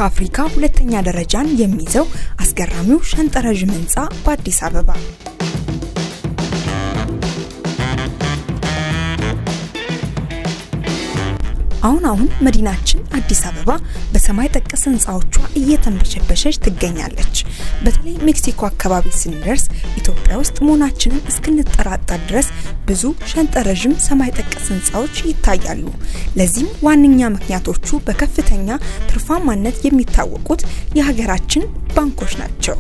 ከአፍሪካ ሁለተኛ ደረጃን የሚይዘው አስገራሚው ሸንጠረዥም ህንፃ በአዲስ አበባ አሁን አሁን መዲናችን አዲስ አበባ በሰማይ ጠቀስ ህንፃዎቿ እየተንበሸበሸች ትገኛለች። በተለይ ሜክሲኮ አካባቢ ስንደርስ ኢትዮጵያ ውስጥ መሆናችንን እስክንጠራጠር ድረስ ብዙ ሸንጠረዥም ሰማይ ጠቀስ ህንፃዎች ይታያሉ። ለዚህም ዋነኛ ምክንያቶቹ በከፍተኛ ትርፋማነት የሚታወቁት የሀገራችን ባንኮች ናቸው።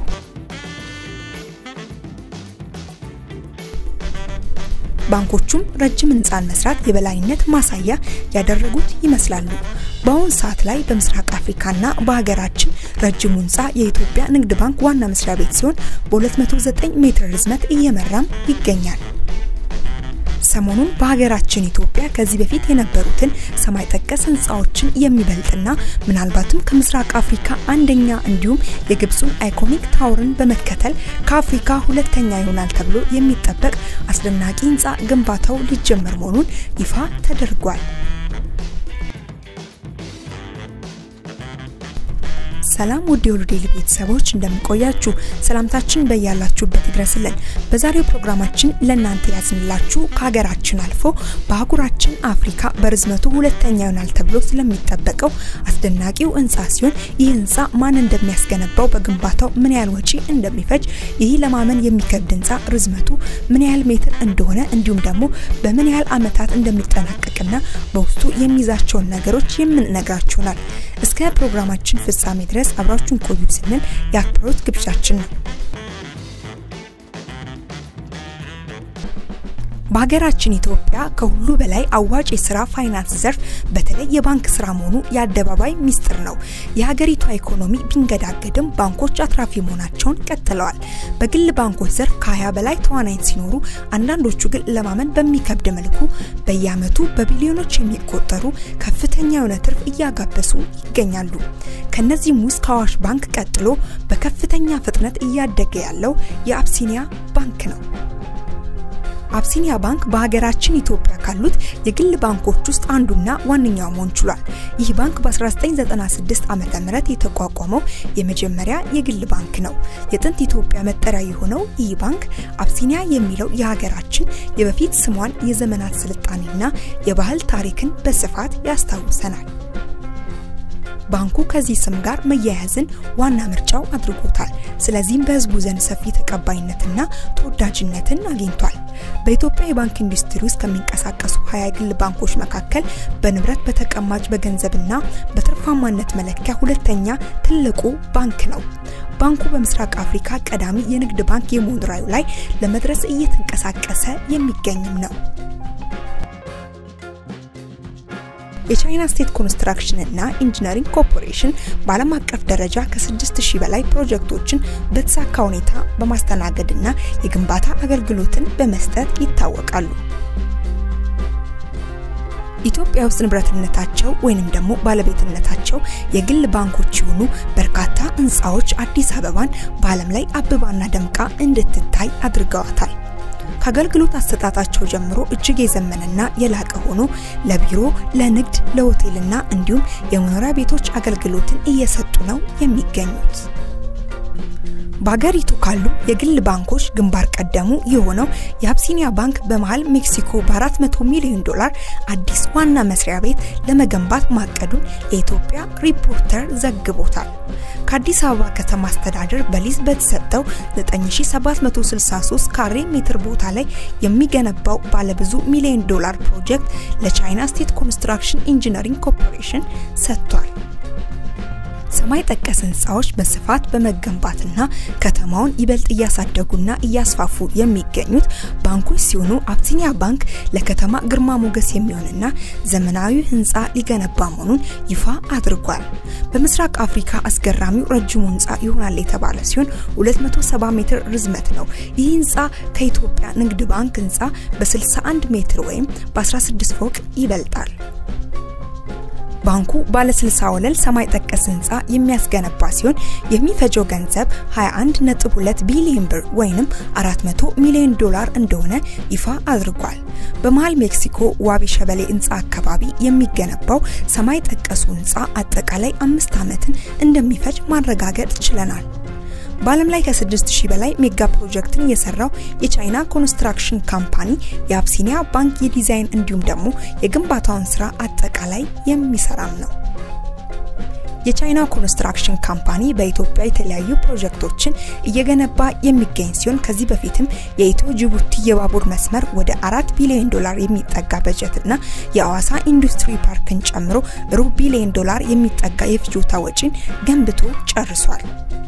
ባንኮቹም ረጅም ህንፃን መስራት የበላይነት ማሳያ ያደረጉት ይመስላሉ። በአሁኑ ሰዓት ላይ በምስራቅ አፍሪካና በሀገራችን ረጅሙ ህንፃ የኢትዮጵያ ንግድ ባንክ ዋና መስሪያ ቤት ሲሆን በ209 ሜትር ርዝመት እየመራም ይገኛል። ሰሞኑን በሀገራችን ኢትዮጵያ ከዚህ በፊት የነበሩትን ሰማይ ጠቀስ ህንፃዎችን የሚበልጥና ምናልባትም ከምስራቅ አፍሪካ አንደኛ እንዲሁም የግብፁን አይኮኒክ ታወርን በመከተል ከአፍሪካ ሁለተኛ ይሆናል ተብሎ የሚጠበቅ አስደናቂ ህንፃ ግንባታው ሊጀመር መሆኑን ይፋ ተደርጓል። ሰላም ውድ የሁሉ ዴይሊ ቤተሰቦች እንደምንቆያችሁ ሰላምታችን በያላችሁበት ይድረስልን። በዛሬው ፕሮግራማችን ለእናንተ ያዝንላችሁ ከሀገራችን አልፎ በአህጉራችን አፍሪካ በርዝመቱ ሁለተኛ ይሆናል ተብሎ ስለሚጠበቀው አስደናቂው ህንፃ ሲሆን ይህ ህንፃ ማን እንደሚያስገነባው፣ በግንባታው ምን ያህል ወጪ እንደሚፈጅ፣ ይህ ለማመን የሚከብድ ህንፃ ርዝመቱ ምን ያህል ሜትር እንደሆነ እንዲሁም ደግሞ በምን ያህል አመታት እንደሚጠናቀቅና በውስጡ የሚይዛቸውን ነገሮች የምንነግራችሁናል። እስከ ፕሮግራማችን ፍጻሜ ድረስ አብራችሁን ቆዩ ስንል የአክብሮት ግብዣችን ነው። በሀገራችን ኢትዮጵያ ከሁሉ በላይ አዋጭ የስራ ፋይናንስ ዘርፍ በተለይ የባንክ ስራ መሆኑ የአደባባይ ሚስጥር ነው። የሀገሪቷ ኢኮኖሚ ቢንገዳገድም ባንኮች አትራፊ መሆናቸውን ቀጥለዋል። በግል ባንኮች ዘርፍ ከ20 በላይ ተዋናይት ሲኖሩ አንዳንዶቹ ግን ለማመን በሚከብድ መልኩ በየአመቱ በቢሊዮኖች የሚቆጠሩ ከፍተኛ የሆነ ትርፍ እያጋበሱ ይገኛሉ። ከነዚህም ውስጥ ከአዋሽ ባንክ ቀጥሎ በከፍተኛ ፍጥነት እያደገ ያለው የአብሲኒያ ባንክ ነው። አብሲኒያ ባንክ በሀገራችን ኢትዮጵያ ካሉት የግል ባንኮች ውስጥ አንዱና ዋነኛው መሆን ችሏል። ይህ ባንክ በ1996 ዓ ም የተቋቋመው የመጀመሪያ የግል ባንክ ነው። የጥንት ኢትዮጵያ መጠሪያ የሆነው ይህ ባንክ አብሲኒያ የሚለው የሀገራችን የበፊት ስሟን የዘመናት ስልጣኔና የባህል ታሪክን በስፋት ያስታውሰናል። ባንኩ ከዚህ ስም ጋር መያያዝን ዋና ምርጫው አድርጎታል። ስለዚህም በህዝቡ ዘንድ ሰፊ ተቀባይነትና ተወዳጅነትን አግኝቷል። በኢትዮጵያ የባንክ ኢንዱስትሪ ውስጥ ከሚንቀሳቀሱ ሀያ የግል ባንኮች መካከል በንብረት በተቀማጭ በገንዘብና በትርፋማነት መለኪያ ሁለተኛ ትልቁ ባንክ ነው። ባንኩ በምስራቅ አፍሪካ ቀዳሚ የንግድ ባንክ የመሆን ራዕዩ ላይ ለመድረስ እየተንቀሳቀሰ የሚገኝም ነው። የቻይና ስቴት ኮንስትራክሽን እና ኢንጂነሪንግ ኮርፖሬሽን በዓለም አቀፍ ደረጃ ከ6000 በላይ ፕሮጀክቶችን በተሳካ ሁኔታ በማስተናገድና የግንባታ አገልግሎትን በመስጠት ይታወቃሉ። ኢትዮጵያ ውስጥ ንብረትነታቸው ወይንም ደግሞ ባለቤትነታቸው የግል ባንኮች የሆኑ በርካታ ህንፃዎች አዲስ አበባን በዓለም ላይ አብባና ደምቃ እንድትታይ አድርገዋታል። ከአገልግሎት አሰጣጣቸው ጀምሮ እጅግ የዘመነና የላቀ ሆኖ ለቢሮ፣ ለንግድ፣ ለሆቴልና እንዲሁም የመኖሪያ ቤቶች አገልግሎትን እየሰጡ ነው የሚገኙት። በሀገሪቱ ካሉ የግል ባንኮች ግንባር ቀደሙ የሆነው የአብሲኒያ ባንክ በመሀል ሜክሲኮ በ400 ሚሊዮን ዶላር አዲስ ዋና መስሪያ ቤት ለመገንባት ማቀዱን የኢትዮጵያ ሪፖርተር ዘግቦታል። ከአዲስ አበባ ከተማ አስተዳደር በሊዝ በተሰጠው 9763 ካሬ ሜትር ቦታ ላይ የሚገነባው ባለብዙ ሚሊዮን ዶላር ፕሮጀክት ለቻይና ስቴት ኮንስትራክሽን ኢንጂነሪንግ ኮርፖሬሽን ሰጥቷል። ሰማይ ጠቀስ ህንፃዎች በስፋት በመገንባትና ከተማውን ይበልጥ እያሳደጉና እያስፋፉ የሚገኙት ባንኮች ሲሆኑ አብሲኒያ ባንክ ለከተማ ግርማ ሞገስ የሚሆንና ዘመናዊ ህንፃ ሊገነባ መሆኑን ይፋ አድርጓል። በምስራቅ አፍሪካ አስገራሚው ረጅሙ ህንፃ ይሆናል የተባለ ሲሆን 270 ሜትር ርዝመት ነው። ይህ ህንፃ ከኢትዮጵያ ንግድ ባንክ ህንፃ በ61 ሜትር ወይም በ16 ፎቅ ይበልጣል። ባንኩ ባለ 60 ወለል ሰማይ ጠቀስ ህንፃ የሚያስገነባ ሲሆን የሚፈጀው ገንዘብ 21.2 ቢሊዮን ብር ወይም 400 ሚሊዮን ዶላር እንደሆነ ይፋ አድርጓል። በመሃል ሜክሲኮ ዋቢ ሸበሌ ህንፃ አካባቢ የሚገነባው ሰማይ ጠቀሱ ህንፃ አጠቃላይ አምስት ዓመትን እንደሚፈጅ ማረጋገጥ ችለናል። በዓለም ላይ ከ6000 በላይ ሜጋ ፕሮጀክትን የሰራው የቻይና ኮንስትራክሽን ካምፓኒ የአብሲኒያ ባንክ የዲዛይን እንዲሁም ደግሞ የግንባታውን ስራ አጠቃላይ የሚሰራም ነው። የቻይና ኮንስትራክሽን ካምፓኒ በኢትዮጵያ የተለያዩ ፕሮጀክቶችን እየገነባ የሚገኝ ሲሆን ከዚህ በፊትም የኢትዮ ጅቡቲ የባቡር መስመር ወደ አራት ቢሊዮን ዶላር የሚጠጋ በጀትና የአዋሳ ኢንዱስትሪ ፓርክን ጨምሮ ሩብ ቢሊዮን ዶላር የሚጠጋ የፍጆታ ወጪን ገንብቶ ጨርሷል።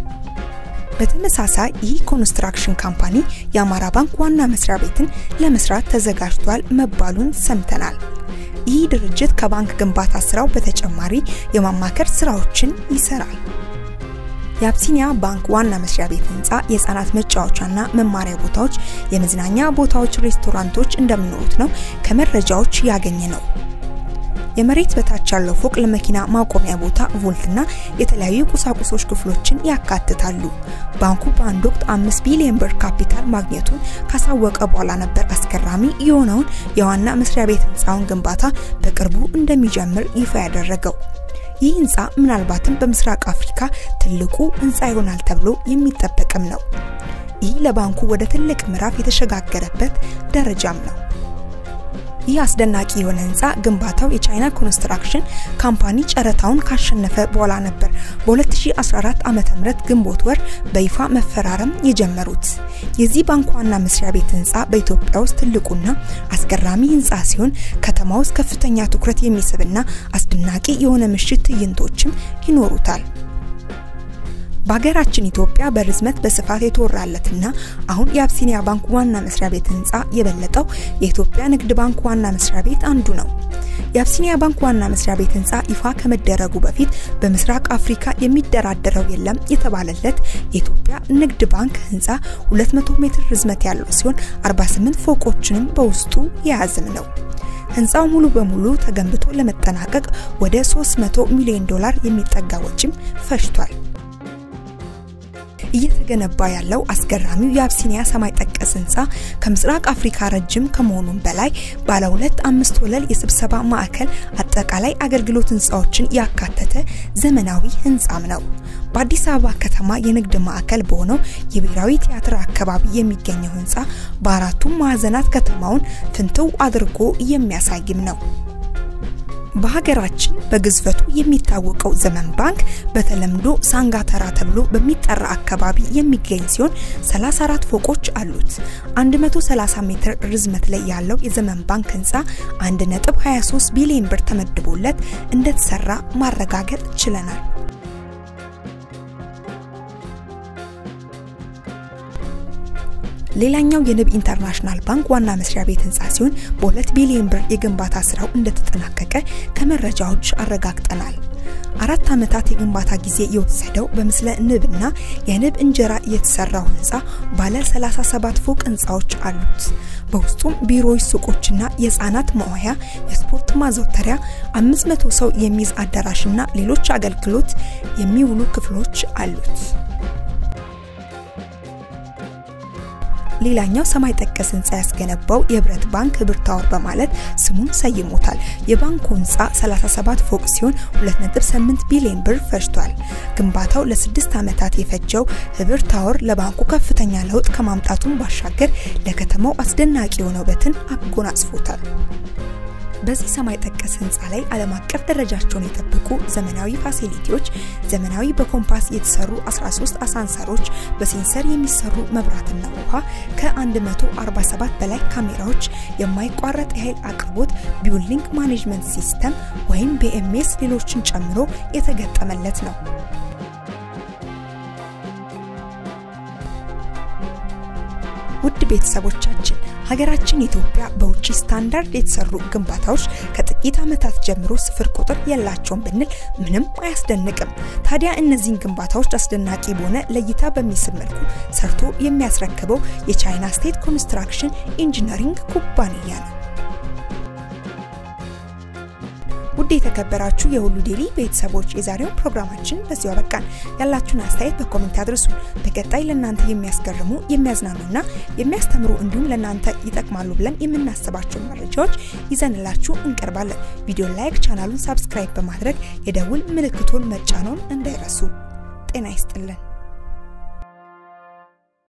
በተመሳሳይ ይህ ኮንስትራክሽን ካምፓኒ የአማራ ባንክ ዋና መስሪያ ቤትን ለመስራት ተዘጋጅቷል መባሉን ሰምተናል። ይህ ድርጅት ከባንክ ግንባታ ስራው በተጨማሪ የማማከር ስራዎችን ይሰራል። የአብሲኒያ ባንክ ዋና መስሪያ ቤት ህንፃ የህፃናት መጫወቻና መማሪያ ቦታዎች፣ የመዝናኛ ቦታዎች፣ ሬስቶራንቶች እንደሚኖሩት ነው ከመረጃዎች ያገኘ ነው። የመሬት በታች ያለው ፎቅ ለመኪና ማቆሚያ ቦታ፣ ቮልትና የተለያዩ ቁሳቁሶች ክፍሎችን ያካትታሉ። ባንኩ በአንድ ወቅት አምስት ቢሊዮን ብር ካፒታል ማግኘቱን ካሳወቀ በኋላ ነበር አስገራሚ የሆነውን የዋና መስሪያ ቤት ህንፃውን ግንባታ በቅርቡ እንደሚጀምር ይፋ ያደረገው። ይህ ህንፃ ምናልባትም በምስራቅ አፍሪካ ትልቁ ህንፃ ይሆናል ተብሎ የሚጠበቅም ነው። ይህ ለባንኩ ወደ ትልቅ ምዕራፍ የተሸጋገረበት ደረጃም ነው። ይህ አስደናቂ የሆነ ህንፃ ግንባታው የቻይና ኮንስትራክሽን ካምፓኒ ጨረታውን ካሸነፈ በኋላ ነበር በ2014 ዓ.ም ግንቦት ወር በይፋ መፈራረም የጀመሩት። የዚህ ባንክ ዋና መስሪያ ቤት ህንፃ በኢትዮጵያ ውስጥ ትልቁና አስገራሚ ህንፃ ሲሆን ከተማ ውስጥ ከፍተኛ ትኩረት የሚስብና አስደናቂ የሆነ ምሽት ትዕይንቶችም ይኖሩታል። በሀገራችን ኢትዮጵያ በርዝመት በስፋት የተወራለትና አሁን የአብሲኒያ ባንክ ዋና መስሪያ ቤት ህንፃ የበለጠው የኢትዮጵያ ንግድ ባንክ ዋና መስሪያ ቤት አንዱ ነው። የአብሲኒያ ባንክ ዋና መስሪያ ቤት ህንፃ ይፋ ከመደረጉ በፊት በምስራቅ አፍሪካ የሚደራደረው የለም የተባለለት የኢትዮጵያ ንግድ ባንክ ህንፃ 200 ሜትር ርዝመት ያለው ሲሆን 48 ፎቆችንም በውስጡ የያዝም ነው። ህንፃው ሙሉ በሙሉ ተገንብቶ ለመጠናቀቅ ወደ 300 ሚሊዮን ዶላር የሚጠጋ ወጪም ፈጅቷል። እየተገነባ ያለው አስገራሚው የአብሲኒያ ሰማይ ጠቀስ ህንፃ ከምስራቅ አፍሪካ ረጅም ከመሆኑም በላይ ባለ ሁለት አምስት ወለል የስብሰባ ማዕከል አጠቃላይ አገልግሎት ህንፃዎችን ያካተተ ዘመናዊ ህንፃም ነው። በአዲስ አበባ ከተማ የንግድ ማዕከል በሆነው የብሔራዊ ቲያትር አካባቢ የሚገኘው ህንፃ በአራቱም ማዕዘናት ከተማውን ፍንትው አድርጎ የሚያሳይም ነው። በሀገራችን በግዝፈቱ የሚታወቀው ዘመን ባንክ በተለምዶ ሳንጋተራ ተብሎ በሚጠራ አካባቢ የሚገኝ ሲሆን 34 ፎቆች አሉት። 130 ሜትር ርዝመት ላይ ያለው የዘመን ባንክ ህንፃ 1.23 ቢሊዮን ብር ተመድቦለት እንደተሰራ ማረጋገጥ ችለናል። ሌላኛው የንብ ኢንተርናሽናል ባንክ ዋና መስሪያ ቤት ህንፃ ሲሆን በሁለት ቢሊዮን ብር የግንባታ ስራው እንደተጠናቀቀ ከመረጃዎች አረጋግጠናል። አራት ዓመታት የግንባታ ጊዜ የወሰደው በምስለ ንብና የንብ እንጀራ የተሰራው ህንፃ ባለ 37 ፎቅ ህንፃዎች አሉት። በውስጡም ቢሮዎች፣ ሱቆችና የህፃናት መዋያ፣ የስፖርት ማዘውተሪያ፣ 500 ሰው የሚይዝ አዳራሽና ሌሎች አገልግሎት የሚውሉ ክፍሎች አሉት። ሌላኛው ሰማይ ጠቀስ ህንፃ ያስገነባው የህብረት ባንክ ህብር ታወር በማለት ስሙን ሰይሞታል። የባንኩ ህንፃ 37 ፎቅ ሲሆን 2.8 ቢሊዮን ብር ፈጅቷል። ግንባታው ለስድስት ዓመታት የፈጀው ህብር ታወር ለባንኩ ከፍተኛ ለውጥ ከማምጣቱን ባሻገር ለከተማው አስደናቂ የሆነ ውበትን አጎናጽፎታል። በዚህ ሰማይ ጠቀስ ህንፃ ላይ ዓለም አቀፍ ደረጃቸውን የጠበቁ ዘመናዊ ፋሲሊቲዎች፣ ዘመናዊ በኮምፓስ የተሰሩ 13 አሳንሰሮች፣ በሴንሰር የሚሰሩ መብራትና ውሃ፣ ከ147 በላይ ካሜራዎች፣ የማይቋረጥ የኃይል አቅርቦት፣ ቢውልዲንግ ማኔጅመንት ሲስተም ወይም ቢኤምኤስ ሌሎችን ጨምሮ የተገጠመለት ነው። ውድ ቤተሰቦቻችን ሀገራችን ኢትዮጵያ በውጭ ስታንዳርድ የተሰሩ ግንባታዎች ከጥቂት ዓመታት ጀምሮ ስፍር ቁጥር የላቸውም ብንል ምንም አያስደንቅም። ታዲያ እነዚህን ግንባታዎች አስደናቂ በሆነ ለእይታ በሚስብ መልኩ ሰርቶ የሚያስረክበው የቻይና ስቴት ኮንስትራክሽን ኢንጂነሪንግ ኩባንያ ነው። ውድ የተከበራችሁ የሁሉ ዴይሊ ቤተሰቦች የዛሬውን ፕሮግራማችን በዚሁ አበቃን። ያላችሁን አስተያየት በኮሜንት አድርሱን። በቀጣይ ለእናንተ የሚያስገርሙ የሚያዝናኑና የሚያስተምሩ እንዲሁም ለእናንተ ይጠቅማሉ ብለን የምናስባቸውን መረጃዎች ይዘንላችሁ እንቀርባለን። ቪዲዮ ላይክ፣ ቻናሉን ሳብስክራይብ በማድረግ የደውል ምልክቱን መጫኖን እንዳይረሱ። ጤና ይስጥልን።